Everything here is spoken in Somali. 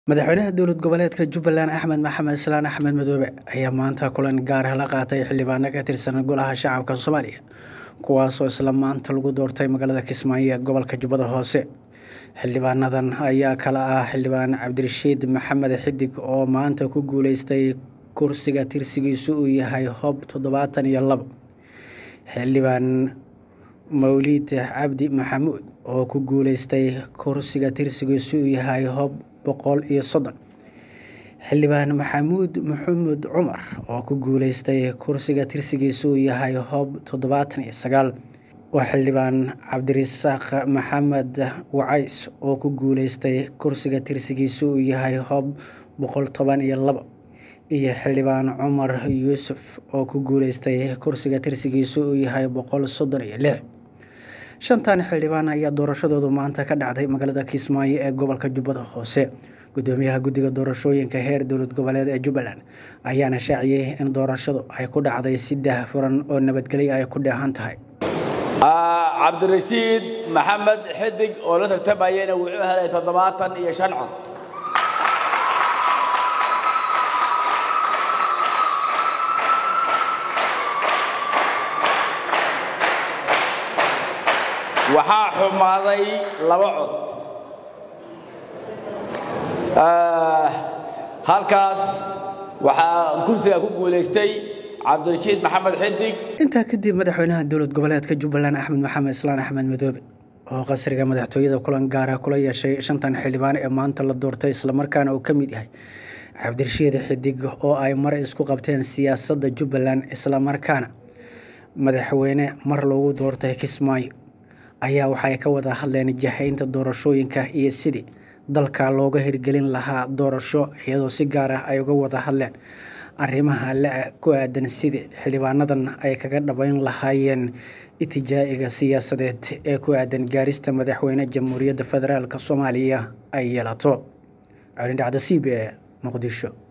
madaxweynaha dowlad goboleedka jubbaland axmed maxamed islaan axmed madoobe ayaa maanta kulan gaar ah la qaatay xildhibaano ka tirsan golaha shacabka soomaaliya kuwaasoo isla maanta lagu doortay magaalada kismaayo ee gobolka jubbada hoose xildhibaanadan ayaa kala ah xildhibaan cabdirashiid maxamed xidig oo maanta ku guuleystay kursiga tirsigiisu uu yahay hob toddobaatan iyo labo xildhibaan mawliid cabdi maxamuud oo ku guuleystay kursiga tirsigiisu uu yahay hob boqol iyo soddon xildhibaan maxamuud maxamuud cumar oo ku guuleystay kursiga tirsigiisu uu yahay hob toddobaatan iyo sagaal waa xildhibaan cabdirasaaq maxamed wacays oo ku guuleystay kursiga tirsigiisu uu yahay hob boqol toban iyo labo iyo xildhibaan cumar yuusuf oo ku guuleystay kursiga tirsigiisu uu yahay boqol soddon iyo lix shantan xildhibaan ayaa doorashadoodu maanta ka dhacday magaalada kismaayo ee gobolka jubbada hoose gudoomiyaha guddiga doorashooyinka heer dowlad goboleed ee jubbaland ayaana shaaciyey in doorashadu ay ku dhacday si daahfuran oo nabadgelyo ay ku dheehan tahay cabdirashiid maxamed xidig oo la tartamayana wuxuu helay toddobaatan iyo shan cod waxaa xumaaday laba cod halkaas waxaa kursiga ku guulaystay cabdirashiid maxamed xidig intaa kadib madaxweynaha dowlad goboleedka jubbaland axmed maxamed islaan axmed madoobe oo qasriga madaxtooyada kulan gaara kula yeeshay shantan xildhibaan ee maanta la doortay islamarkaana uu ka mid yahay cabdirashiid xidig oo ay mar isku qabteen siyaasadda jubbaland islamarkaana madaxweyne mar loogu doortay kismaayo ayaa waxay ka wada hadleen jahaynta doorashooyinka iyo sidii dalka looga hirgelin lahaa doorasho iyadoo si gaar ah ay uga wada hadleen arrimaha la ku aadan sidii xildhibaanadan ay kaga dhabayn lahaayeen itijaa'iga siyaasadeed ee ku aadan gaarista madaxweyne jamhuuriyadda federaalk soomaaliya ay yeelato colindhacda c b e muqdisho